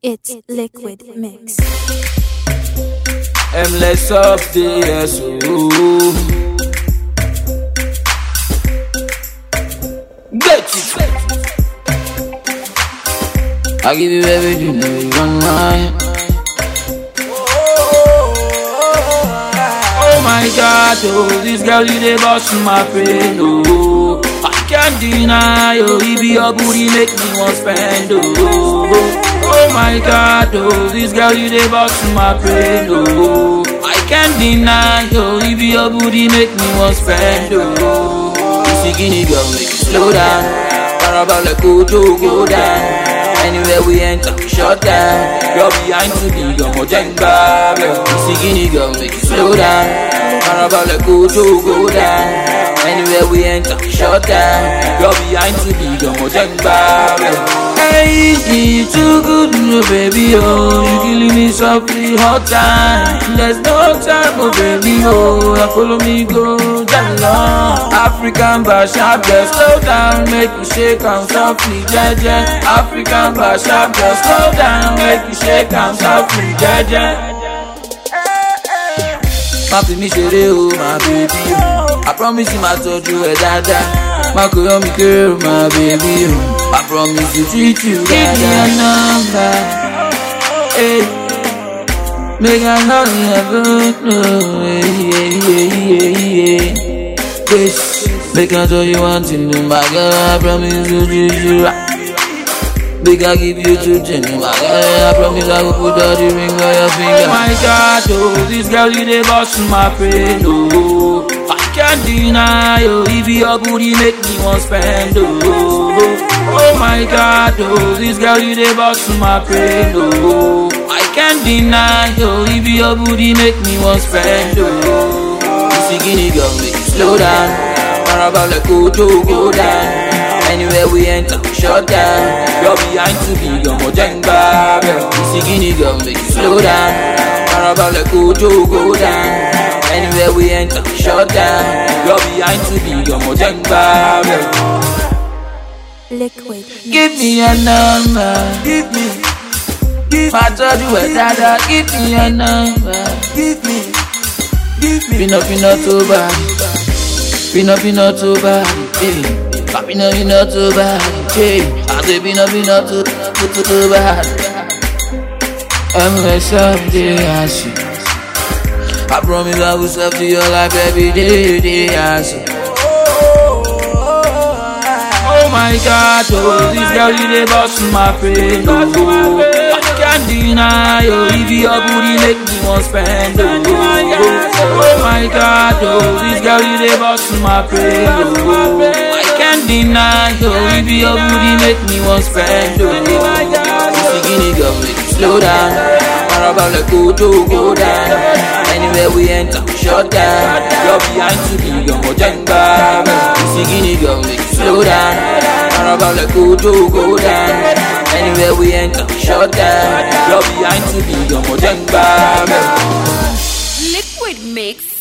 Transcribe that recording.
It's Liquid Mix. M less up the yes, ooh. Get it. I give you everything that you want, mine. Oh my God, oh, this girl you dey bust my brain, oh. I can't deny, oh, if your booty make me want spend, oh. Oh my God, oh, this girl you dey bust my brain, oh. I can't deny, oh, if your booty make me want spend, oh. You see, guinea girl, make you slow down. Parabol like Ojo, go down. Anywhere we enter, we shut down. You're behind to be your mojenga. You see, guinea girl, make you slow down. Parabol like Ojo, go down. Anywhere we enter, we shut down. You're behind to be your mojenga. Hey, you too good, no baby, oh. You killing me softly, hot time. There's no time, oh baby, oh. Now follow me, go down long. African Basha, just slow down, make you shake am softly, jeje. African Basha, just slow down, make you shake am softly, jeje. Má fi mí ṣeré o, my baby o. I promise you máa tọ́jú ẹ dáadáa. Má kò yọ mi kéré o, my baby o. I promise to treat you dáadáa. Give me your number. Hey. Make I know you ever know. Hey, hey, hey, hey, hey. Yes. Make I tell you one thing, oh my girl. I promise to treat you right. Make I give you two things, oh my girl. I promise I will put all the ring on your finger. Oh my God, oh, this girl you dey bust my brain, oh. I can't deny, oh, if your booty make me want spend, oh. Oh my God, oh, this girl you dey bust my brain, oh. I can't deny, oh, if your booty make me want spend, oh. You see, guinea girl, make you slow down. Parabol like Ojo, go down. Anywhere we enter, we shut down. You're behind to be your mojenga. You see, guinea girl, make you slow down. Parabol like Ojo, go down. Anywhere we enter, we shut down. You're behind to be your mojenga. Liquid. Give me your number. Give me. Give I told you where dada. Give me your number. Give me. Give me. Pino pino too bad. Pino pino too bad. Hey. Pino pino too bad. Hey. I say pino pino too too too, too bad. I'm gonna serve the answer. I promise I will serve to your life every day. day answer. Oh my God, oh, this girl you dey bust my brain, oh. I can't deny, oh, if your booty make me want spend, oh. Oh my God, oh, this girl you dey bust my brain, oh. I can't deny, oh, if your booty make me want spend, oh. You see, guinea girl, make you slow down. Parabol like Ojo, go down. Anywhere we enter, we shut down. You're behind to be your mojenga. You see, guinea girl, make you slow down. Parabol like Ojo, go down. Anywhere we enter, we shut down. You're behind to be your mojenga. Liquid Mix.